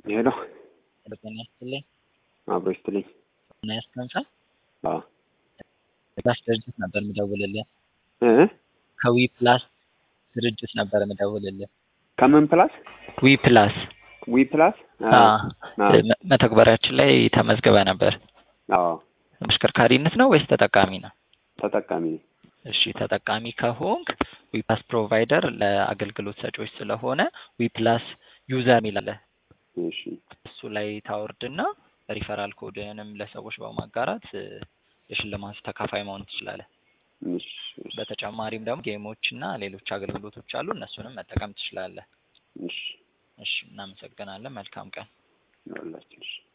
ሄሎ ጤና ይስጥልኝ። አብሮ ይስጥልኝ። እና ያስቀምጻ አዎ ፕላስ ድርጅት ነበር የምደውልልህ። እ ከዊ ፕላስ ድርጅት ነበር የምደውልልህ። ከምን ፕላስ ዊ ፕላስ ዊ ፕላስ አ አዎ መ- መተግበሪያችን ላይ ተመዝግበ ነበር። አዎ ተሽከርካሪነት ነው ወይስ ተጠቃሚ ነው? ተጠቃሚ ነኝ። እሺ ተጠቃሚ ከሆንክ ዊፕላስ ፕሮቫይደር ለአገልግሎት ሰጪዎች ስለሆነ ዊፕላስ ዩዘር የሚል አለ። እሺ እሱ ላይ ታወርድና ሪፈራል ኮድንም ለሰዎች በማጋራት እ፣ የሽልማት ተካፋይ መሆን ትችላለህ። እሺ እሺ በተጨማሪም ደግሞ ጌሞች እና ሌሎች አገልግሎቶች አሉ። እነሱንም መጠቀም ትችላለህ። እሺ እሺ እናመሰግናለን። መልካም ቀን። ይኸውላችሁ እሺ